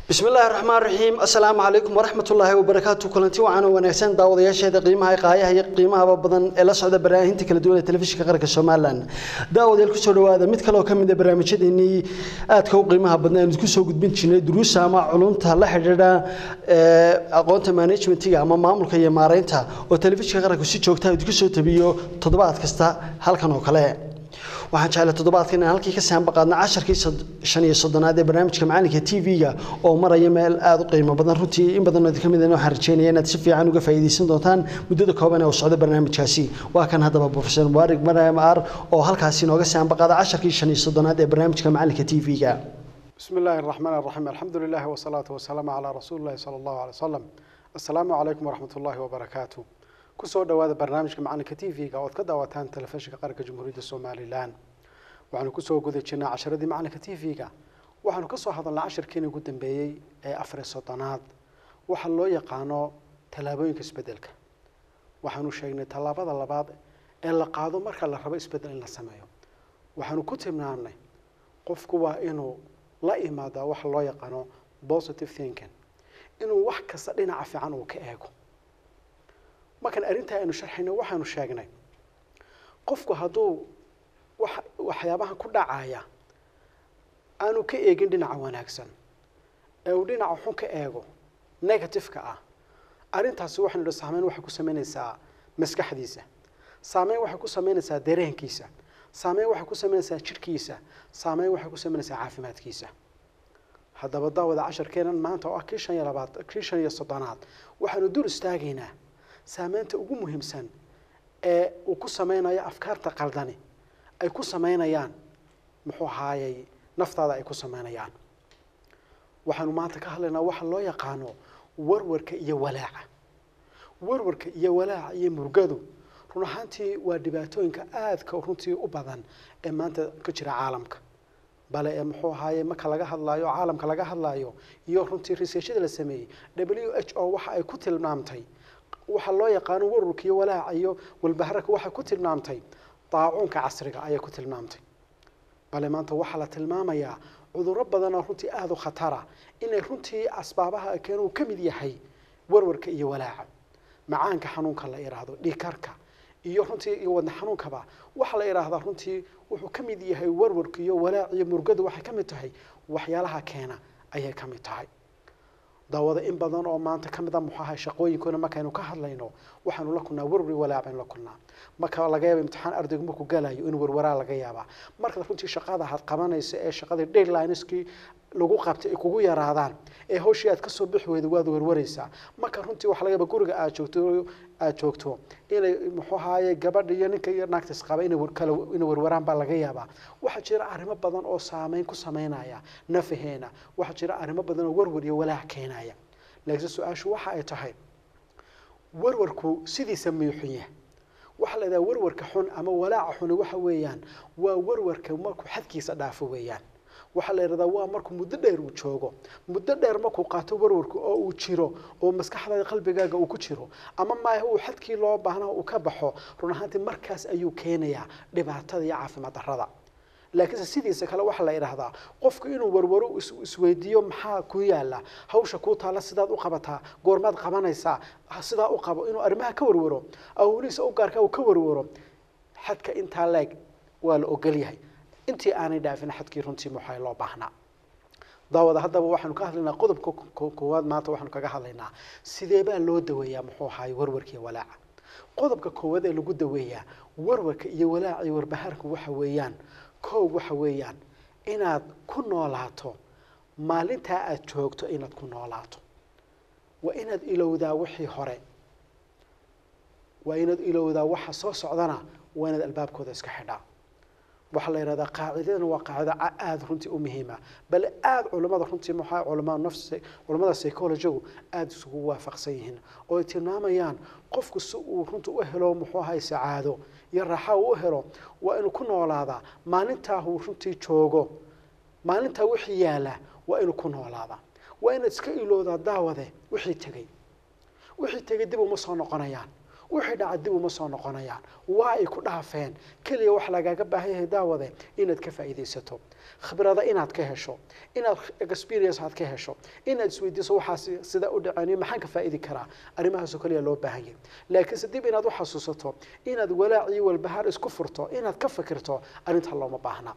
bismi illaahi raxmaan raxiim assalaamu calaykum waraxmat ullaahi wabarakaatu kulanti wacan oo wanaagsan daawadayaasheeda qiimaha qaayaha iyo qiimahaba badan ee la socda baraahinta kala duwan ee telefishinka qaranka somalilan daawadayaal kusoo dhawaada mid kale oo ka mid a barnaamijyadeenii aadka u qiimaha badna aynu kusoo gudbin jirnay duruusa ama culumta la xidhiidha aqoonta managementiga ama maamulka iyo maareynta oo telefishinka qaranku si joogta idinku soo tabiyo toddobaad kasta halkan oo kale waxaan jeclay toddobaadkan inaan halkii ka saanba qaadna casharkii shan iyo soddonaad ee barnaamijka macalinka t v-ga oo maraya meel aada u qiimo badan runtii in badan idinka mid waxaan rajeynaya inaad si fiican uga faa'iidaysan doontaan muddada kooban ee uu socdo barnaamijkaasi waa kan haddaba profesor mubaarig mariam ar oo halkaasi inooga saanba qaada casharkii shan iyo soddonaad ee barnaamijka macalinka t v-ga بسم الله الرحمن الرحيم الحمد لله والصلاة والسلام على رسول الله صلى الله عليه وسلم السلام عليكم ورحمة الله وبركاته kusoo dhawaada barnaamijka macalinka t v-ga ood ka daawataan telefishinka qaranka jamhuuriyadda somalilan waxaanu kusoo guda jirnaa casharadii macalinka t v-ga waxaanu kasoo hadalnaa cashirkiina ugu dambeeyey ee afar iyo soddonaad waxa loo yaqaano tallaabooyinka isbedelka waxaanu sheegnay tallaabada labaad ee la qaado marka la rabo isbedel in la sameeyo waxaanu ku tilmaamnay qofku waa inuu la imaadaa waxa loo yaqaano positive thinking inuu wax kasta dhinaca fiican uu ka eego markaan arrintaa aynu sharxayno waxaanu sheegnay qofku hadduu wa waxyaabaha ku dhacaya aanu ka eegin dhinaca wanaagsan ee uu dhinaca xun ka eego negative-ka ah arrintaasi waxaynu idhi saameyn waxay ku sameynaysaa maskaxdiisa saameyn waxay ku sameynaysaa dareenkiisa saameyn waxay ku sameynaysaa jidhkiisa saameyn waxay ku sameynaysaa caafimaadkiisa haddaba daawada casharkeenan maanta oo ah kii shan iyo labaad kii shan iyo soddonaad waxaanu dul istaagaynaa saameynta ugu muhiimsan ee uu ku sameynayo afkaarta qaldani ay ku sameynayaan muxuu ahaayey naftaada ay ku sameynayaan waxaanu maanta ka hadlaynaa waxa loo yaqaano warwarka iyo walaaca warwarka iyo walaaca iyo murgadu run ahaantii waa dhibaatooyinka aadka runtii u badan ee maanta ka jira caalamka bale ee muxuu ahaaye marka laga hadlaayo caalamka laga hadlaayo iyo runtii researchada la sameeyey w h o waxa ay ku tilmaamtay waxa loo yaqaano warwarka iyo walaaca iyo walbaharaka waxay ku tilmaamtay daacuunka casriga ayay ku tilmaamtay bale maanta waxaa la tilmaamayaa cudurro badan oo runtii aada u khatara inay runtii asbaabaha keen uu ka mid yahay warwarka iyo walaaca macaanka xanuunka la idhaahdo dhiikarka iyo runtii iyo wadna xanuunkaba waxaa la idhaahdaa runtii wuxuu ka mid yahay warwarka iyo walaac iyo murgadu waxay ka mid tahay waxyaalaha keena ayay ka mid tahay daawada in badan oo maanta ka mid a muxuu ahay shaqooyinkoona markaynu ka hadlayno waxaanu la kulnaa warwar walaac baynu la kulnaa marka laga yaaba imtixaan ardaygu markuu galayo in warwaraa laga yaabaa marka runtii shaqada had qabanaysa ee shaqadii deadlineskii lagu qabtay ay kugu yaraadaan ee hawshii aad kasoo bixi weyda waad warwaraysaa marka runtii waxa laga yaaba guriga aad joogto aad joogto inay muxuu ahaaye gabadha iyo ninka iyo naagtas qaba inay kala inay warwaraan baa laga yaabaa waxaa jira arrimo badan oo saameyn ku sameynaya nafaheena waxaa jira arrimo badan oo warwar iyo walaac keenaya laakiin su-aashu waxa ay tahay warwarku sidiisa miyuu xun yahay waxaa la idhaha warwarka xun ama walaaca xuni waxa weeyaan waa warwarka markuu xadkiisa dhaafo weeyaan waxaa la yidhahdaa waa markuu muddo dheer uu joogo muddo dheer markuu qaato warwarku oo uu jiro oo maskaxdaada qalbigaaga uu ku jiro ama maaha uu xadkii loo baahnaa uu ka baxo run ahaantii markaas ayuu keenayaa dhibaatada iyo caafimaad darrada laakiinse sidiisa kale waxaa la idhaahdaa qofku inuu warwaro isweydiiyo maxaa ku yaala hawsha kuu taalla sidaad u qabataa goormaad qabanaysaa sidaa u qabo inuu arrimaha ka warwaro awliisa u gaarka uu ka warwaro xadka intaa leeg waa la ogol yahay intii aanay dhaafin xadkii runtii muxaa loo baahnaa daawada haddaba waxaanu ka hadlaynaa qodobka koowaad maanta waxaanu kaga hadlaynaa sidee baa loo daweeyaa muxuu ahaay warwarka iyo walaaca qodobka koowaad ee lagu daweeyaa warwarka iyo walaaca iyo warbahaarku waxa weeyaan kow waxa weeyaan inaad ku noolaato maalintaa aada joogto inaad ku noolaato waa inaad ilowdaa wixii hore waa inaad ilowdaa waxa soo socdana waa inaad albaabkooda iska xidhaa waxaa la yidhahdaa qaacidadana waa qaacido aada runtii u muhiima bale aada culimmada runtii maxaa culamaa nafs culimmada psychologigu aada isugu waafaqsan yihiin oo ay tilmaamayaan qofku si uu runtii u helo muxuu ahay sacaado iyo raaxa uu u helo waa inuu ku noolaadaa maalintaa uu runtii joogo maalintaa wixii yaala waa inuu ku noolaadaa waa inaad iska ilowdaa daawade wixii tegey wixii tegey dib uma soo noqonayaan wixii dhaca dib uma soo noqonayaan waa ay ku dhaafeen keliya wax lagaaga baahan yahay daawade inaad ka faa'iidaysato khibrada inaad ka hesho inaad experience aad ka hesho inaad isweydiiso waxaas sida u dhaceen maxaan ka faa'idi karaa arrimahaasoo kaliya loo baahan yahay laakiinse dib inaad u xasuusato inaad walaac iyo walbahaar isku furto inaad ka fikirto arrinta looma baahna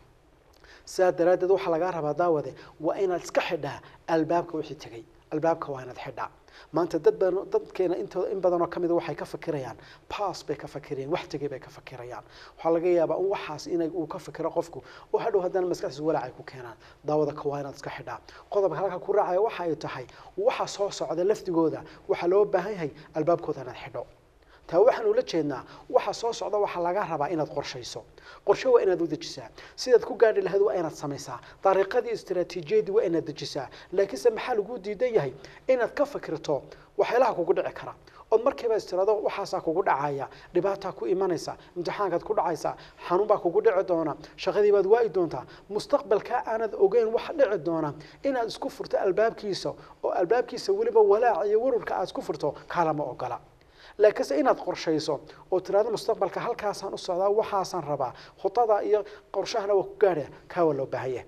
sidaa daraaddeed waxaa lagaa rabaa daawade waa inaad iska xidhaa albaabka wixii tegey albaabka waa inaad xidhaa maanta dad badan dadkeena intooda in badanoo ka mida waxay ka fakirayaan pass bay ka fakirayaan wax tegay bay ka fakirayaan waxaa laga yaabaa in waxaas inay uu ka fikiro qofku oo hadhow haddana maskaxdiisa walaac ay ku keenaan daawada ka waa inaad iska xidhaa qodobka halka ku raacaya waxa ay tahay waxa soo socda lafdigooda waxaa loo baahan yahay albaabkooda inaad xidho taa waxaan ula jeednaa waxa soo socda waxaa laga rabaa inaad qorshayso qorshe waa inaad u dejisaa sidaad ku gaadhi lahayd waa inaad samaysaa dariiqadii istaraatiijiyadii waa inaad dejisaa laakiinse maxaa lagu diidan yahay inaad ka fikirto waxyaalaha kugu dhici kara ood markiiba istirado waxaasaa kugu dhacaya dhibaataa ku imanaysa imtixaankaad ku dhacaysa xanuun baa kugu dhici doona shaqadii baad waa'i doontaa mustaqbalkaa aanad ogeyn wax dhici doona inaad isku furto albaabkiisa oo albaabkiisa weliba walaac iyo warwarka aad isku furto kaalama ogola laakiinse inaad qorshayso oo tiraado mustaqbalka halkaasaan u socdaa waxaasaan rabaa khudada iyo qorshahana waa ku gaadha kaa waa loo baahanya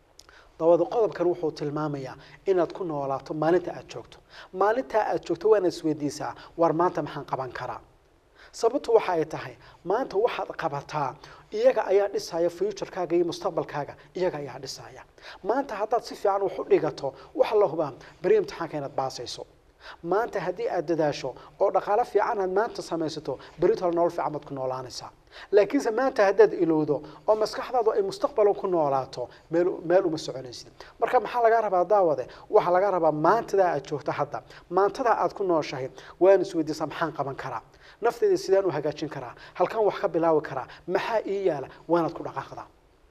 dabada qodobkan wuxuu tilmaamayaa inaad ku noolaato maalinta aad joogto maalintaa aad joogto waa inaad isweydiisaa war maanta maxaan qaban karaa sababtu waxa ay tahay maanta waxaad qabataa iyaga ayaa dhisaya futurekaaga iyo mustaqbalkaaga iyaga ayaa dhisaya maanta haddaad si fiican wax u dhigato waxa la hubaa beri imtixaanka inaad baasayso maanta haddii aad dadaasho oo dhaqaalo fiican aad maanta samaysato beritol nolol fiican baad ku noolaanaysaa laakiinse maanta haddaad ilowdo oo maskaxdaadu ay mustaqbalo ku noolaato meel meel uma soconaysid marka maxaa laga rabaa daawade waxaa laga rabaa maantadaa aad joogto hadda maantadaa aad ku nooshahay waan isweydiisaa maxaan qaban karaa nafteyda sidaan u hagaajin karaa halkan wax ka bilaabi karaa maxaa ii yaala waanaad ku dhaqaaqdaa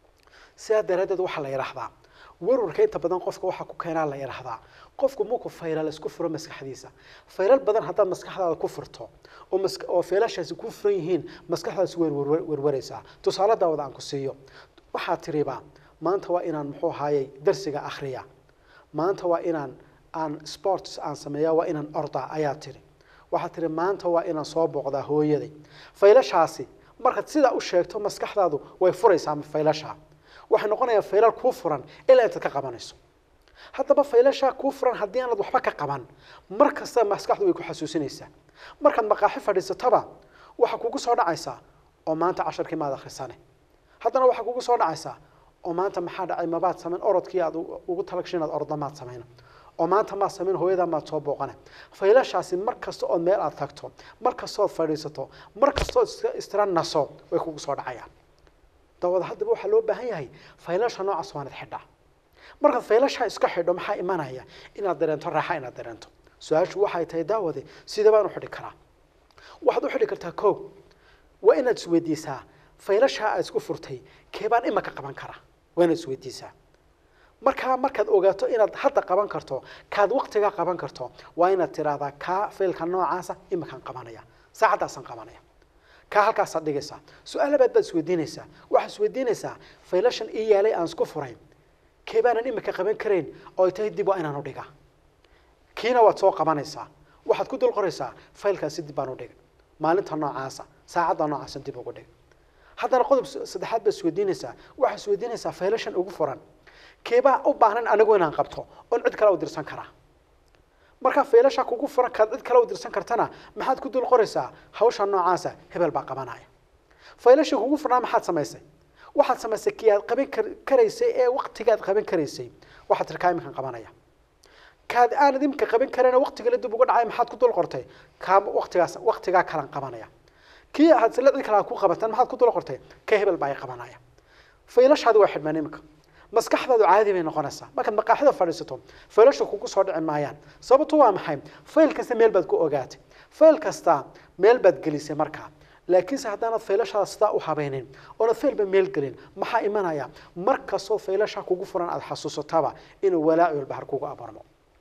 sidaa daraaddeed waxaa la yidhaahdaa warwarka inta badan qofka waxaa ku keenaa la yidhaahdaa qofku markuu faylal isku furo maskaxdiisa faylal badan haddaad maskaxdaada ku furto oo mas oo faylashaasi ku furan yihiin maskaxdaasi way werwaraysaa tusaale daawada aan ku siiyo waxaad tiriba maanta waa inaan muxuu ahaayey darsiga akhriya maanta waa inaan aan sports aan sameeya waa inaan orda ayaa tiri waxaad tiri maanta waa inaan soo booqdaa hooyaday faylashaasi markaad sidaa u sheegto maskaxdaadu way furaysaa faylashaa waxay noqonayaan faylal kuu furan ilaa intaad ka qabanayso haddaba faylashaa kuu furan haddii aanad waxba ka qaban mar kasta maskaxdu way ku xasuusinaysaa markaad maqaaxi fadhiisataba waxaa kugu soo dhacaysaa oo maanta casharkii maad akhrisane haddana waxaa kugu soo dhacaysaa oo maanta maxaa dhacay mabaad samayn orodkii aad ugu talagashay inaad orda maad samayna oo maanta maad samayn hooyadaa maad soo booqane faylashaasi mar kasta ood meel aad tagto mar kastood fadhiisato mar kastood istira naso way kugu soo dhacayaan dawada haddaba waxaa loo baahan yahay faylasha noocaas waanad xidhaa markaad faylashaa iska xidho maxaa imanaya inaad dareento raaxa inaad dareento su-aashu waxay tahay daawade sidee baan u xidhi karaa waxaad u xidhi kartaa ko waa inaad isweydiisaa faylashaa aad isku furtay keebaan imaka qaban karaa waa inaad isweydiisaa markaa markaad ogaato inaad hadda qaban karto kaad waktigaa qaban karto waa inaad tiraahdaa kaa faylka noocaasa imakaan qabanaya saacaddaasaan qabanaya kaa halkaasaad dhigaysaa su-aal labaad baad isweydiinaysaa waxaad isweydiinaysaa faylashan ii yaalay aan isku furayn keebaanan imika qaban karayn oo ay tahay dib waa inaan u dhigaa kiina waad soo qabanaysaa waxaad ku dul qoraysaa faylkaasi dib baan u dhigay maalinta noocaasa saacadda noocaasa dib ugu dhig haddana qodob saddexaad baad isweydiinaysaa waxaad isweydiinaysaa faylashan ugu furan keebaa u baahan anigu inaan qabto oon cid kale u dirsan karaa markaa faylasha kugu furan kaad cid kale u dirsan kartana maxaad ku dul qoraysaa hawsha noocaasa hebel baa qabanaya faylasha kugu furnaa maxaad samaysay waxaad samaysay kii aad qaban karaysay ee waktigaad qaban karaysay waxaad tirkaa iminkan qabanaya kaad aanad iminka qaban karana waktigala dib uga dhacay maxaad ku dul qortay kaa waktigaas waktigaa kalan qabanaya kii aad sila cid kale aad ku qabataan maxaad ku dul qortay ka hebel baa i qabanaya faylashaadi waa xidhmaan iminka maskaxdaadu caadi bay noqonaysaa markaad maqaaxida fadhiisato faylasha kugu soo dhici maayaan sababtu waa maxay fayl kasta meel baad ku ogaatay fayl kasta meel baad gelisay markaa laakiinse haddaanad faylashaada sidaa u habeynin oonad faylba meel gelin maxaa imanaya mar kastoo faylasha kugu furan aada xasuusataba inuu walaaci walbahar kugu abarmo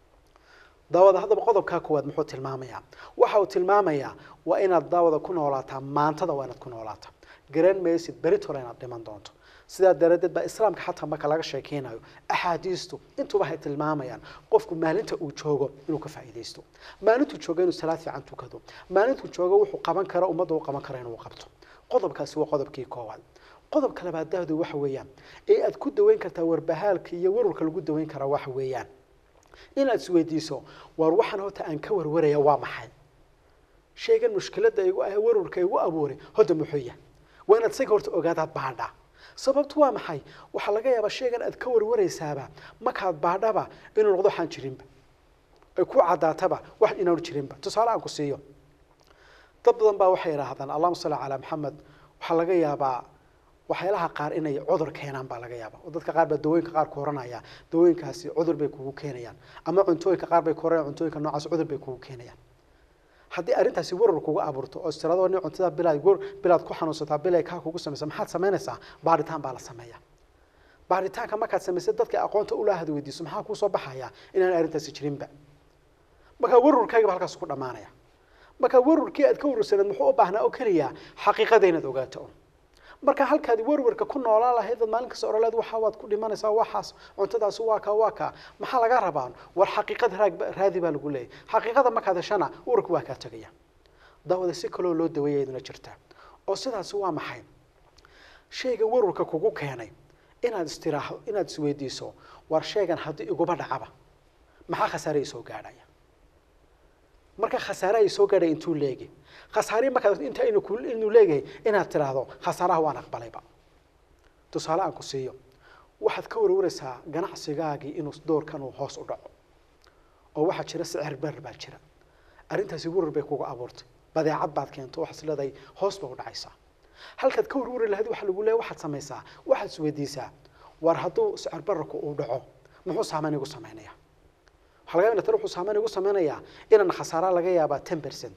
daawada haddaba qodobkaa koowaad muxuu tilmaamayaa waxa uu tilmaamayaa waa inaad daawada ku noolaataa maantada waa inaad ku noolaataa garan maysid beritole inaad dhiman doonto sidaa daraaddeed baa islaamka xataa marka laga sheekeynayo axaadiistu intuba waxay tilmaamayaan qofku maalinta uu joogo inuu ka faa'iidaysto maalintuu joogo inuu salaad fiican tukado maalintuu joogo wuxuu qaban karo ummadda u qaban karo inuu qabto qodobkaasi waa qodobkii koowaad qodobka labaad daahdu waxa weeyaan ee aad ku daweyn kartaa warbahaalka iyo warwarka lagu daweyn karaa waxa weeyaan inaad isweydiiso war waxaan horta aan ka warwaraya waa maxay shaygan mushkiladda igu ah warwarka igu abuuray horta muxuu yahay waa inaad isaga horta ogaadaad baadhaa sababtu waa maxay waxaa laga yaabaa shaygan aad ka warwaraysaaba markaad baadhaba inuu noqdo waxaan jirinba ay ku caddaataba wax inaanu jirinba tusaale aan ku siiyo dad badan baa waxay yidhaahdaan allahuma salli calaa maxamed waxaa laga yaabaa waxyaalaha qaar inay cudur keenaan baa laga yaaba oo dadka qaar baa dawooyinka qaar ku oranaya dawooyinkaasi cudur bay kugu keenayaan ama cuntooyinka qaar bay ku oranayaan cuntooyinka noocaas cudur bay kugu keenayaan haddii arrintaasi warar kugu abuurto oo istirado nin cuntada bilaad gur bilaad ku xanuunsataa bilay kaa kugu samaysa maxaad samaynaysaa baaritaan baa la sameeya baaritaanka markaad samaysay dadka aqoonta ula had weydiiso maxaa kuu soo baxaya inaan arrintaasi jirinba markaa warurkayga ba halkaas ku dhammaanaya marka warwarkii aad ka warwarsaneed muxuu u baahnaa oo keliya xaqiiqada inaad ogaato un marka halkaad warwarka ku noolaan lahayd dad maalin kasta oraleed waxa waad ku dhimanaysaa waxaas cuntadaasi waa kaa waa kaa maxaa laga rabaa war xaqiiqad raag raadi baa lagu leeyahy xaqiiqada markaad heshana warwarka waa kaa tegaya daawada si kaloo loo daweeya iduna jirta oo sidaasi waa maxay shayga warwarka kugu keenay inaad istiraaxo inaad isweydiiso war shaygan haddii iguba dhacaba maxaa khasaare i soo gaadhaya marka khasaare ay soo gaadhay intuu leegi khasaare markaad inta inu ku inuu leeyahay inaad tiraahdo khasaaraha waan aqbalayba tusaale aan ku siiyo waxaad ka warwaraysaa ganacsigaagii inuu doorkan uu hoos u dhaco oo waxaa jira sicir berer baa jira arrintaasi warar bay kuga abuurtay badeecad baad keento waxaad leedahay hoos ba u dhacaysaa halkaad ka warwari lahayd waxa lagu leeyahay waxaad samaysaa waxaad isweydiisaa war hadduu sicir bererku uu dhaco muxuu saameyn igu samaynaya waxaa laga yaabaa tan wuxuu saameyn igu samaynayaa inaan khasaara laga yaabaa ten percent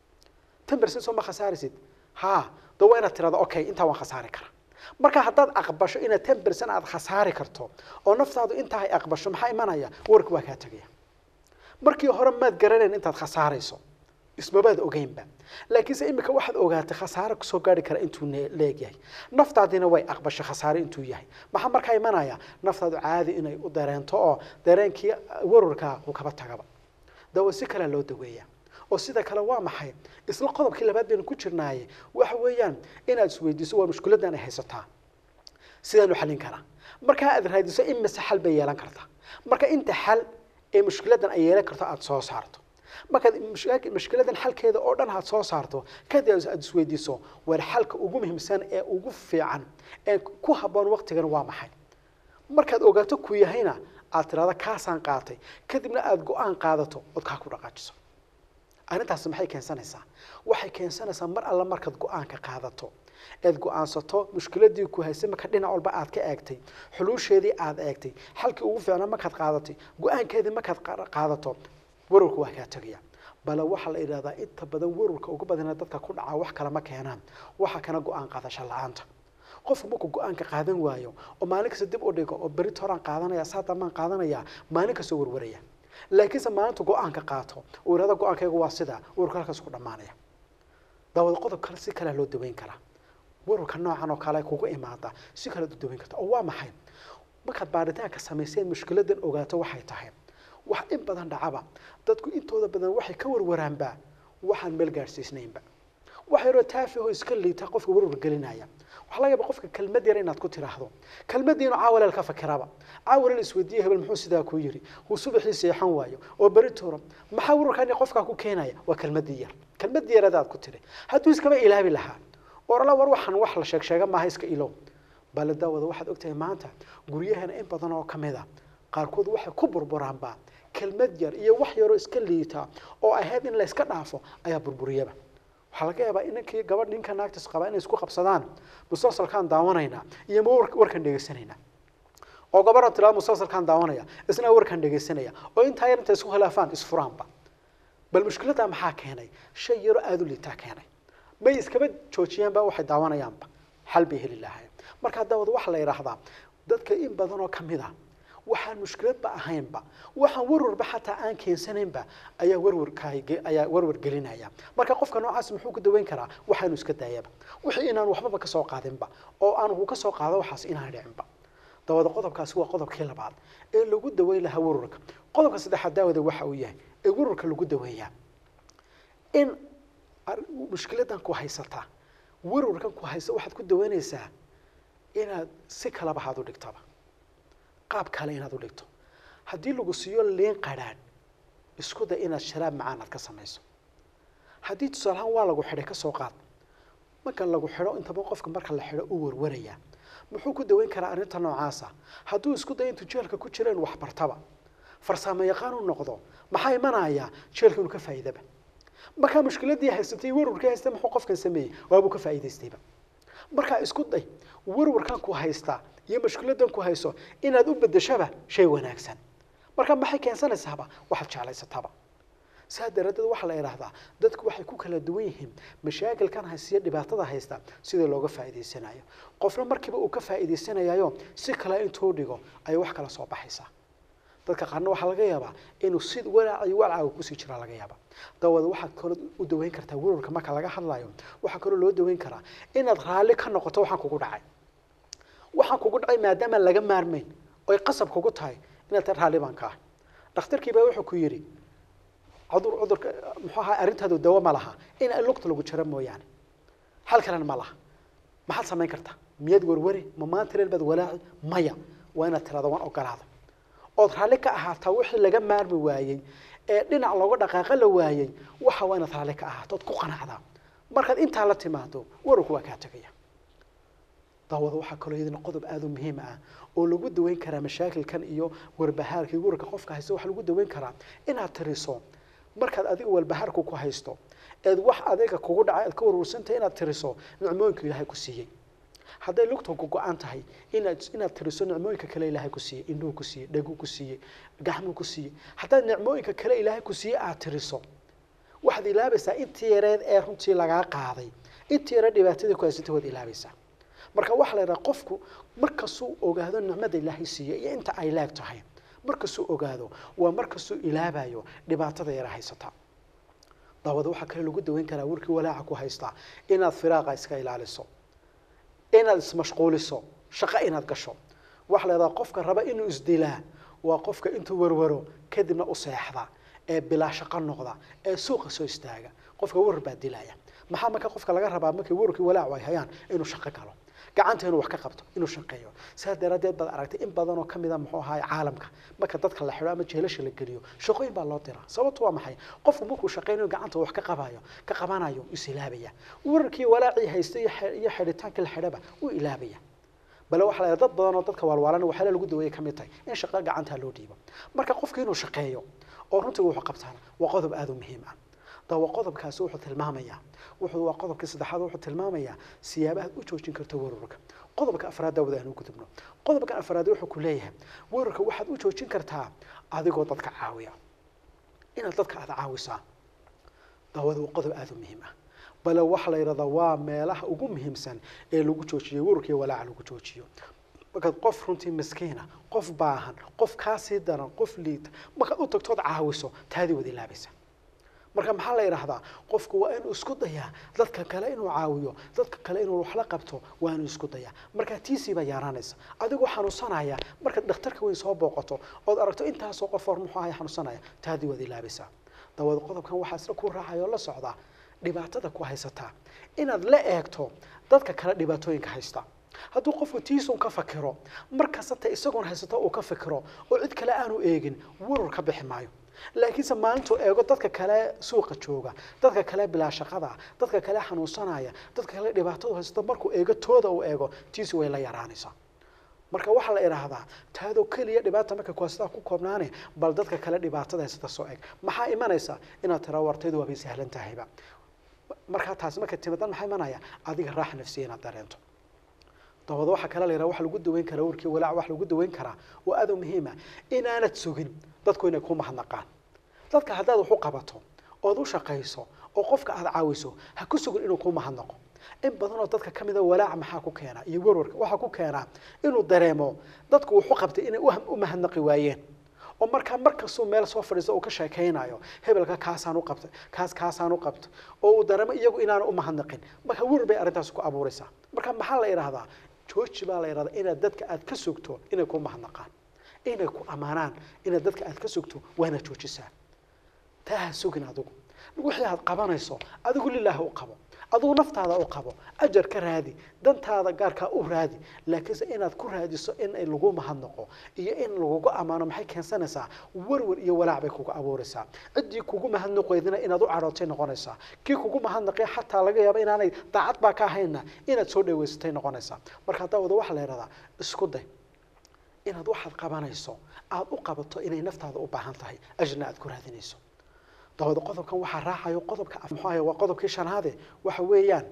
ten percent soo ma khasaarisid ha da waa inaad tirahdo okay intaa waan khasaari karaa marka haddaad aqbasho inaad ten percent aad khasaari karto oo naftaadu intaa ay aqbasho maxaa imanaya warka waa kaa tegaya markii hore maad garanayn intaad khasaarayso ismabaad ogeynba laakiinse imika waxaad ogaatay khasaare kusoo gaari kara intuu leegyahay naftaadina way aqbashay khasaare intuu yahay maxaa markaa imanaya naftaadu caadi inay u dareento oo dareenkii warwarkaa uu kaba tagaba dawa si kalea loo daweeya oo sida kale waa maxay isla qodobkii labaad baynu ku jirnaaye waxa weeyaan inaad isweydiiso waa mushkiladan ay haysataa sidaanu xallin karaa markaa aad raadiso in mise xal bay yeelan kartaa marka inta xal ee mushkiladan ay yeelan karto aada soo saarto markaad mushkiladan xalkeeda oo dhan aad soo saarto kadib aad isweydiiso war xalka ugu muhiimsan ee ugu fiican ee ku habboon waqtigan waa maxay markaad ogaato ku yahayna aad tirahdo kaasaan qaatay kadibna aada go-aan qaadato ood kaa ku dhaqaajiso arrintaasi maxay keensanaysaa waxay keensanaysaa mar alla markaad go-aanka qaadato eed go-aansato mushkiladii ku haysay marka dhinac walba aad ka eegtay xuluusheedii aad eegtay xalkii ugu fiicnaa markaad qaadatay go-aankeedii markaad qaadato warwarka waa kaa tegaya bale waxaa la idhahdaa inta badan warwarka ugu badana dadka ku dhacaa wax kale ma keenaan waxa kana go-aan qaadasho la-aanta qofku markuu go-aanka qaadan waayo oo maalin kasta dib u dhigo oo berit horaan qaadanaya saa dambaan qaadanaya maalin kastoo warwaraya laakiinse maalintu go-aanka qaato uu yidhahdo go-aankaygu waa sidaa warwarku halkaas ku dhammaanaya daawada qodob kale si kalea loo daweyn karaa warwarka noocan oo kale kugu imaada si kalead u daweyn karta oo waa maxay markaad baaritaanka samayseen mushkiladan ogaato waxay tahay wax in badan dhacaba dadku intooda badan waxay ka warwaraanba waxaan meel gaadhsiisnaynba wax yaroo taafihoo iska liita qofka warwar gelinaya waxaa laga yaaba qofka kelmad yar inaad ku tiraahdo kelmadiinu caawaleel ka fakiraba caawaleel isweydiiye hebel muxuu sidaa ku yiri uu subaxii seexan waayo oo beri tuuro maxaa warwarkani qofkaa ku keenaya waa kelmadii yar kelmadii yaradaad ku tiri hadduu iskaba ilaabi lahaa orala war waxaan wax la sheeg sheega maaha iska ilow bale daawada waxaad ogtahay maanta guryahana in badan oo kamid a qaarkood waxay ku burburaanba kelmad yar iyo wax yaroo iska liita oo ahayd in la iska dhaafo ayaa burburiyaba waxaa laga yaabaa inankii gabadh ninka naagtis qabaa inay isku qabsadaan musalsalkaan daawanaynaa iyo ma warkan dhegaysanaynaa oo gabadhan tirada musalsalkaan daawanaya isna warkan dhegaysanaya oo intaa yar intay isku khilaafaan isfuraanba bal mushkiladdaa maxaa keenay shay yaroo aada u liitaa keenay may iskaba joojiyaanba waxay daawanayaanba xal bay heli lahaayeen markaa daawada waxaa la yidhaahdaa dadka in badan oo kamid a waxaan mushkiladba ahaynba waxaan warwarba xataa aan keensanaynba ayaa warwarkaay ayaa warwar gelinaya marka qofka noocaas muxuu ku daweyn karaa waxaanu iska daayaba wixii inaan waxbaba ka soo qaadinba oo aan uu ka soo qaado waxaas inaan dhicinba dabada qodobkaasi waa qodobkii labaad ee lagu daweyn lahaa warwarka qodobka saddexaad daawada waxa uu yahay ee warwarka lagu daweeyaa in ar- mushkiladan ku haysataa warwarkan ku haysa waxaad ku daweynaysaa inaad si kalaba haad u dhigtaba qaab kale inaad u dhigto haddii lagu siiyo liin qadhaadh isku day inaad sharaab macaan aad ka samayso haddii tusaalahaan waa lagu xidhay ka soo qaad marka lagu xidho intaba qofka marka la xidho uu warwaraya muxuu ku daweyn karaa arrinta noocaasa hadduu isku dayo intuu jeelka ku jira inuu wax bartaba farsamo yaqaan u noqdo maxaa imanaya jeelka inuu ka faa'iidaba markaa mushkiladii haysatay warwarkii haysta muxuu qofkan sameeyey waabuu ka faa'iidaystayba markaa isku day warwarkan ku haysta iyo mushkiladan ku hayso inaad u bedeshaba shay wanaagsan marka maxay keensanaysaaba waxaad jeclaysataba saa daraaddeed waxaa la idhaahdaa dadku waxay ku kala duwan yihiin mashaakilkan haysiya dhibaatada haysta sida looga faa'iidaysanayo qofna markiiba uu ka faa'iidaysanayayo si kale intuu dhigo ayay wax kala soo baxaysaa dadka qaarna waxaa laga yaabaa inuu si walaac iyo walcaaga kusii jira laga yaaba dawada waxaad kaloo u daweyn kartaa warwarka marka laga hadlayo waxaa kaloo loo daweyn karaa inaad raalli ka noqoto waxaan kugu dhacay waxaan kugu dhacay maadaama laga maarmayn oy qasab kugu tahay inaad ta raalli baan ka ahay dhakhtarkii baa wuxuu ku yidhi cudur cudurka muxuu ahaa arrintaadu dawo ma laha in lugta lagu jaro mooyaane xal kalena ma laha maxaad samayn kartaa miyaad warwari ma maanta reel baad walaaci maya waa inaad tirada waan ogolaada ood raalli ka ahaataa wixii laga maarmi waayey ee dhinac looga dhaqaaqa la waayey waxa waa inaad raalli ka ahaato ood ku qanacdaa markaad intaa la timaado wararku waa kaa tegaya daawada waxaa kaloo iyadana qodob aada u muhiim ah oo lagu daweyn karaa mashaakilkan iyo warbahaarka iyo wararka qofka haysta waxaa lagu daweyn karaa inaad tiriso markaad adiga walbahaarku ku haysto eed wax adiga kugu dhacay aad ka warwarsantahay inaad tiriso nicmooyinka ilaahay ku siiyey hadday lugta ku go-an tahay inaad inaad tiriso nicmooyinka kale ilaahay ku siiyey indhuhu ku siiyey dheguu ku siiyey gacmuu ku siiyey haddaad nicmooyinka kale ilaahay ku siiyey aad tiriso waxaad ilaabaysaa intii yareed ee runtii lagaa qaaday intii yareed dhibaatadii ku haysatay waad ilaabaysaa marka waxaa la yidhaha qofku markastuu ogaado nicmada ilaahay siiyey iyo inta ay leeg tahay markastuu ogaado waa markastuu ilaabayo dhibaatada yara haysata daawada waxaa kale lagu daweyn karaa warkii walaaca ku haystaa inaad firaaqa iska ilaaliso inaad ismashquuliso shaqo inaad gasho waxaa la yidhaha qofka raba inuu isdilaa waa qofka intuu warwaro kadibna u seexda ee bilaa shaqo noqda ee suuqa soo istaaga qofka warwar baa dilaya maxaa marka qofka laga rabaa markay warwarkii walaacu ay hayaan inuu shaqo galo gacanta inuu wax ka qabto inuu shaqeeyo saa daraaddeed baad aragtay in badan oo kamid a muxuu ahaay caalamka marka dadka la xidho ama jeelasha la geliyo shaqooyin baa loo diraa sababtu waa maxay qofku markuu shaqeynayo gacanta wax ka qabayo ka qabanayo is ilaabaya wararkii walaacii haysta iyo xe- iyo xidhitaankii la xidhaba uu ilaabaya bale waxaa la yidhaha dad badan oo dadka waalwaalan waxyaala lagu daweeyay ka mid tahay in shaqo gacanta loo dhiibo marka qofka inuu shaqeeyo oo runtii wuxuu qabtaan waa qodob aada u muhiim ah dawa qodobkaasi wuxuu tilmaamayaa wuxuu waa qodobkii saddexaad wuxuu tilmaamayaa siyaabaha u joojin karto warwarka qodobka afraad daawada aan u gudubno qodobka afraad wuxuu ku leeyahay warwarka waxaad u joojin kartaa adigoo dadka caawiya inaad dadka aada caawisaa daawada waa qodob aada u muhiim ah bale waxaa la yidhahdaa waa meelaha ugu muhiimsan ee lagu joojiyo warwarka iyo walaaca lagu joojiyo markaad qof runtii miskiina qof baahan qof kaasii daran qof liita markaad u tagtood caawiso taadii wada ilaabaysa marka maxaa la yidhaahdaa qofku waa inuu isku dayaa dadka kale inuu caawiyo dadka kale inuu wax la qabto waa inuu isku dayaa marka tiisii baa yaaraanaysa adigoo xanuunsanaya markaad dhakhtarka weyn soo booqato ood aragto intaasoo qof hor muxuu ahay xanuunsanaya taadii waad ilaabaysaa dawada qodobkan waxaa isla ku raacaya oo la socdaa dhibaatada ku haysataa inaad la eegto dadka kale dhibaatooyinka haysta hadduu qofku tiisun ka fakiro markastata isagoon haysato uu ka fikiro oo cid kale aanu eegin warwar ka bixi maayo laakiinse maalintuu eego dadka kale suuqa jooga dadka kale bilaa shaqada dadka kale xanuunsanaya dadka kale dhibaatadu haysato markuu eego tooda uu eego tiisi way la yaraanaysaa marka waxaa la idhaahdaa taadoo keliya dhibaata marka kuhaysataa ku koobnaane bal dadka kale dhibaatada haysata soo eg maxaa imanaysa inaad tira wartaydu waabay sahlan tahayba markaa taasi markay timadan maxaa imanaya adiga raaxa nafsiya inaad dareento dabada waxaa kale la yidhaha waxa lagu daweyn karaa warkii walaac wax lagu daweyn karaa waa aad u muhiima inaanad sugin dadku inay ku mahadnaqaan dadka haddaad wax u qabato ood u shaqayso oo qofka aada caawiso ha ku sugin inuu ku mahadnaqo in badan oo dadka ka mida walaaca maxaa ku keena iyo warwarka waxaa ku keenaa inuu dareemo dadku wuxu qabtay inay u- u mahadnaqi waayeen oo markaa markastuu meel soo fadhiisto uu ka sheekaynayo hebelka kaasaan u qabtay kaas kaasaan u qabtay oo uu dareemo iyagu inaanu u mahadnaqin marka warwar bay arrintaas ku abuuraysaa marka maxaa la idhahdaa jooji baa la idhahdaa inaad dadka aad ka sugto inay ku mahadnaqaan inay ku ammaanaan inaad dadka aad ka sugto waa inaad joojisaa taa ha sugin adigu wixii aad qabanayso adigu lilaahi u qabo adigu naftaada u qabo ajar ka raadi dantaada gaarkaa u raadi laakiinse inaad ku raadiso in ay lagu mahadnaqo iyo in lagugu ammaano maxay keensanaysaa warwar iyo walaac bay kugu abuuraysaa ciddii kugu mahadnaqoydina inaad u cadhootay noqonaysaa kii kugu mahadnaqay xataa laga yaabo inaanay daacad baa ka ahayna inaad soo dhaweysatay noqonaysaa marka haddaa wada waxaa la yidhahdaa isku day inaad waxaad qabanayso aada u qabato inay naftaada u baahan tahay ajna aad ku raadinayso dabada qodobkan waxaa raacayo qodobka af- muxuu ahaye waa qodobkii shanaade waxa weeyaan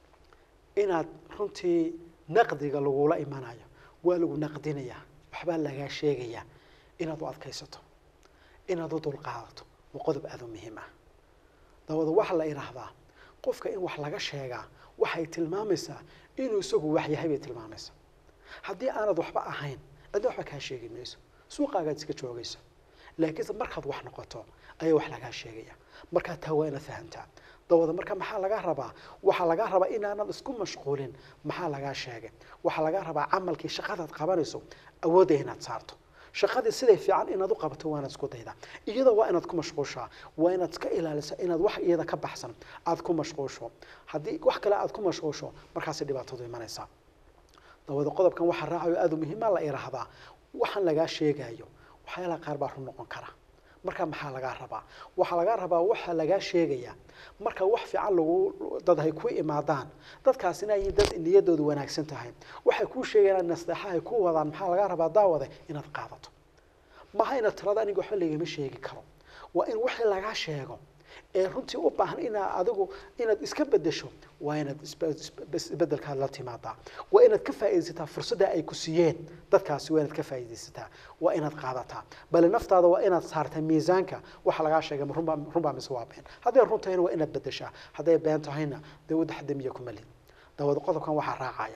inaad runtii naqdiga lagula imanayo waa lagu naqdinayaa waxbaa lagaa sheegayaa inaad u adkaysato inaad u dulqaadato waa qodob aada u muhiim ah dabada waxaa la idhaahdaa qofka in wax laga sheegaa waxay tilmaamaysaa inuu isagu wax yahay bay tilmaamaysaa haddii aanad waxba ahayn cidna waxba kaa sheegi mayso suuqaagaad iska joogaysa laakiinse markaad wax noqoto ayaa wax lagaa sheegaya markaa taa waa inaad fahamtaa dawada marka maxaa lagaa rabaa waxaa lagaa rabaa inaanad isku mashquulin maxaa lagaa sheegay waxaa lagaa rabaa camalkii shaqadaad qabanayso awoodda inaad saarto shaqadii siday fiican inaad u qabato waa inaad isku daydaa iyada waa inaad ku mashquushaa waa inaad iska ilaalisa inaad wax iyada ka baxsan aad ku mashquusho haddii wax kale aad ku mashquusho markaasay dhibaatadu imanaysaa dawada qodobkan waxaa raacayo aada u muhiima la idhaahdaa waxaan lagaa sheegayo waxyaalaha qaar baa run noqon kara marka maxaa lagaa rabaa waxaa lagaa rabaa waxaa lagaa sheegaya marka wax fiican lagu dad hay ku imaadaan dadkaasina ay dad niyadoodu wanaagsan tahay waxay kuu sheegayaan nasteexa ay ku wadaan maxaa lagaa rabaa daawade inaad qaadato maha inaad tirada aniga waxba lagama sheegi karo waa in wixii lagaa sheego ee runtii u baahan inaad adigu inaad iska bedesho waa inaad isbe- isbe- isbedelkaad la timaadaa waa inaad ka faa'iidaysataa fursadda ay ku siiyeen dadkaasi waa inaad ka faa'iidaysataa waa inaad qaadataa bale naftaada waa inaad saartaa miisaanka waxa lagaa sheegay ma runbaa runbaa mise waa been hadday run tahayna waa inaad bedeshaa hadday been tahayna dee wadda xadamiya kuma lid dawada qodobkan waxaa raacaya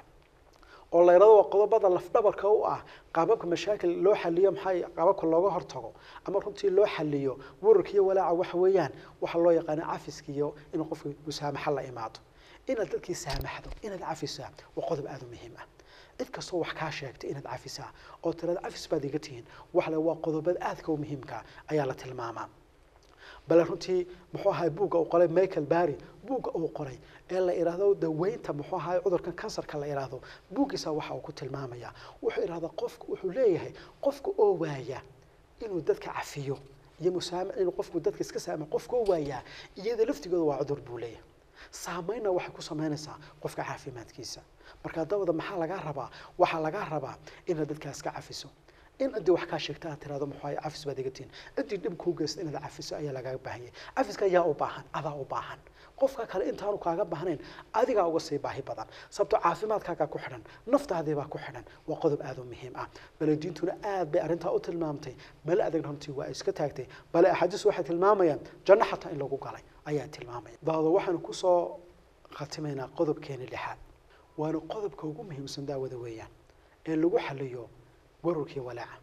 oo la yidhahdo waa qodobada lafdhabarka u ah qaababka mashaakil loo xaliyo maxay qaababka looga hortago ama runtii loo xaliyo wararka iyo walaaca waxa weeyaan waxa loo yaqaano cafiska iyo in qofka musaamaxa la imaado inaad dadkii saamaxdo inaad cafisaa waa qodob aada u muhiim ah cid kastoo wax kaa sheegtay inaad cafisaa oo tirada cafis baad iga tihiin wax le waa qodobada aadka u muhiimka ayaa la tilmaamaa bale runtii muxuu ahay buugga uu qoray michael barry buugga uu qoray ee la idhaahdo daweynta muxuu ahay cudurkan kansarka la idhaahdo buuggiisa waxa uu ku tilmaamaya wuxuu idhahdaa qofku wuxuu leeyahay qofka oo waaya inuu dadka cafiyo iyo musaamac inuu qofku dadka iska saamax qofka oo waayaa iyada laftigooda waa cudur buu leeyahay saameynna waxay ku samaynaysaa qofka caafimaadkiisa marka dawada maxaa lagaa rabaa waxaa lagaa rabaa inaad dadkaas ka cafiso in ciddii wax kaa sheegta aad tirahdo muxuu ahay cafis baad iga tihin ciddii dhib kuu geysta inaad cafiso ayaa lagaaga baahan yahay cafiska ayaa u baahan adaa u baahan qofka kale intaanu kaaga baahnayn adigaa uga sii baahi badan sababto caafimaadkaagaa ku xidhan naftaadiibaa ku xidhan waa qodob aada u muhiim ah bale diintuna aad bay arrintaa u tilmaamtay male adag runtii waa iska taagtay bale axaadiis waxay tilmaamayaan janno xataa in lagu galay ayaa tilmaamaya daawada waxaanu kusoo khatimaynaa qodobkeeni lixaad waana qodobka ugu muhiimsan daawada weeyaan ee lagu xaliyo wararkii walaaca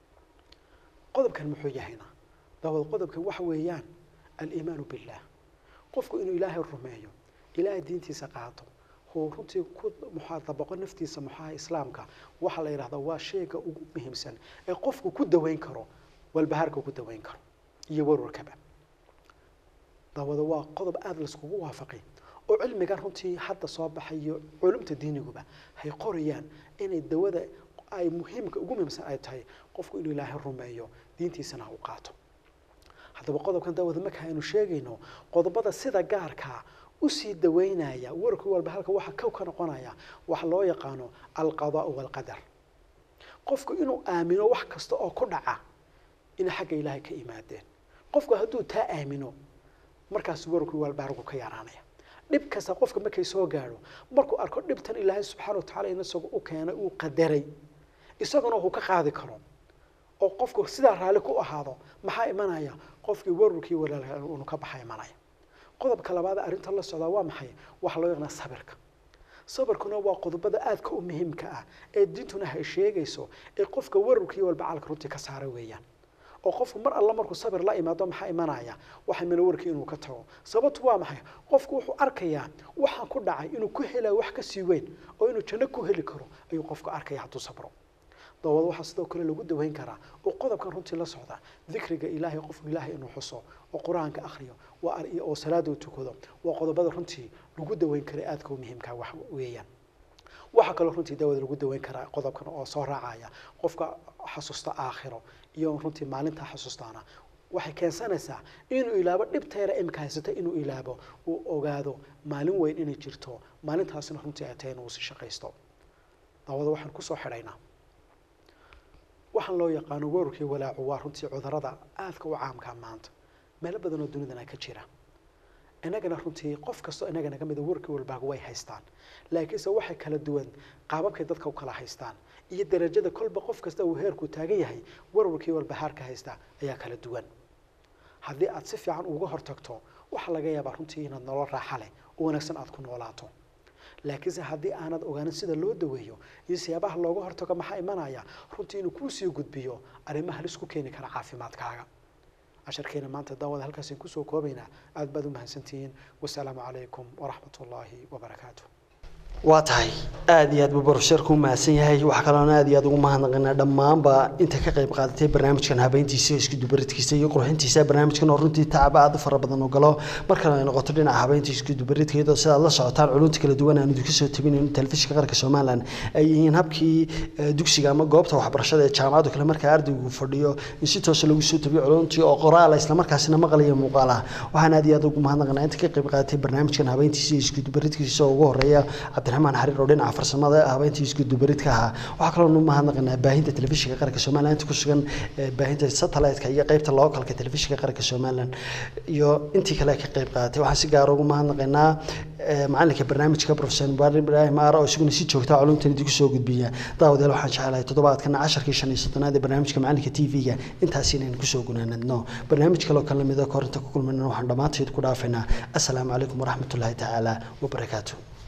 qodobkan muxuu yahayna daawada qodobkan waxa weeyaan aliimaanu billah qofku inuu ilaahay rumeeyo ilaahay diintiisa qaato huu runtii ku muxaa dabaqo naftiisa muxaha islaamka waxaa la yidhahdaa waa shayga ugu muhiimsan ee qofku ku daweyn karo walbahaarka ku daweyn karo iyo warwarkaba daawada waa qodob aada laiskugu waafaqay oo cilmigan runtii hadda soo baxayo culumta diiniguba hay qorayaan inay dawada ay muhiimka ugu muhiimsan ay tahay qofku inuu ilaahay rumeeyo diintiisana ha u qaato haddaba qodobkan daawada marka aynu sheegayno qodobada sida gaarkaa usii daweynaya wararka walba halka waxa kow ka noqonaya waxa loo yaqaano alqadaau walqadar qofku inuu aamino wax kasta oo ku dhaca inay xagga ilaahay ka imaadeen qofku hadduu taa aamino markaas wararku walbaargu ka yaraanaya dhib kasta qofka markay soo gaadho markuu arko dhibtan ilaahay subxaana wa tacala in isagu u keenay uu qadaray isaguna uu ka qaadi karo oo qofku sidaa raalli ku ahaado maxaa imanaya qofkii wararkii walaalka unu ka baxa imanaya qodobka labaad ee arrinta la socdaa waa maxay waxa loo yaqaanaa sabirka sabirkuna waa qodobada aadka u muhiimka ah ee diintuna hay sheegayso ee qofka wararkii walbacaalka runtii ka saara weeyaan oo qofku mar alla markuu sabir la imaado maxaa imanaya waxa mina warkii inuu ka tago sababtu waa maxay qofku wuxuu arkayaa waxaan ku dhacay inuu ku helayo wax ka sii weyn oo inuu janno ku heli karo ayuu qofku arkaya hadduu sabro dabad waxaa sidoo kale lagu daweyn karaa oo qodobkan runtii la socda dikriga ilaahay qofku ilaahay inuu xuso oo qur-aanka akhriyo waa oo salaada u tukado waa qodobada runtii lagu daweyn kara aadka u muhiimka wax weeyaan waxaa kaloo runtii daawada lagu daweyn karaa qodobkan oo soo raacaya qofka xasuusta aakhiro iyo runtii maalintaa xasuustaana waxay keensanaysaa inuu ilaabo dhibteera imika haysata inuu ilaabo uu ogaado maalin weyn inay jirto maalintaasina runtii ay tahay inuu si shaqaysto daawada waxaan kusoo xidhaynaa waxaan loo yaqaano wararkii walaacu waa runtii cudurada aadka u caamkaa maanta meelo badan oo dunidana ka jira inagana runtii qof kastoo inagana ka mida wararkii walbaaga way haystaan laakiinse waxay kala duwan qaababkay dadka u kala haystaan iyo darajada kolba qof kasta uu heerku taagan yahay warwarkii walbahaarka haysta ayaa kala duwan haddii aad si fiican uga hortagto waxaa laga yaabaa runtii inaad nolol raaxa leh oo wanaagsan aad ku noolaato laakiinse haddii aanad ogaanin sida loo daweeyo iyo siyaabaha looga hortago maxaa imanaya runtii inuu kuusii gudbiyo arrimo halis ku keeni kara caafimaadkaaga casharkeena maanta daawada halkaasaan kusoo koobaynaa aad baad u mahadsantihiin wasalaamu calaykum waraxmat ullaahi wabarakaatu waa tahay aada iyo aad buu barusheerku u mahadsan yahay waxaa kaloona aad iyo aad ugu mahadnaqaynaa dhammaanba inta ka qayb qaadatay barnaamijkan habeyntiisa isku dubaridkiisa iyo qurxintiisa barnaamijkan oo runtii tacab aada u fara badan u galo markana ay noqoto dhinaca habeynta isku dubaridka iyadoo sidaad la socotaan culunta kala duwan aan idinka soo tabinayno telefishinka qaranka somalilan ay yihiin habkii dugsiga ama goobta waxbarashada ee jaamacaddu kale markaa ardaygu fadhiyo in si toosa lagu soo tabiyo culuntii oo qoraala islamarkaasina maqal iyo muuqaal ah waxaan aad iyo aad ugu mahadnaqaynaa inta ka qayb qaadatay barnaamijkan habeyntiisa isku dubaridkiisa oo ugu horeeya cabdiraxmaan xariir oo dhinaca farsamada habeyntii isku dubaridka ahaa waxaa kaloo nu mahadnaqaynaa baahinta telefishinka qaranka somalilan inta ku sugan baahinta satellite-ka iyo qeybta localka telefishinka qaranka somalilan iyo intii kale ka qayb qaadatay waxaan si gaara ugu mahadnaqaynaa macalinka barnaamijka professor mubarak ibraahim aara oo isaguna si joogta culumtan idinku soo gudbiya daawadeel waxaan jecelahay toddobaadkana casharkii shan iyo soddonaad ee barnaamijka macalinka t v-ga intaas inaynu kusoo gunaanadno barnaamij kaloo kala mida korinta ku kulmayna waxaan dhammaanteed ku dhaafaynaa assalaamu calaykum waraxmatullaahi tacaala wabarakaatu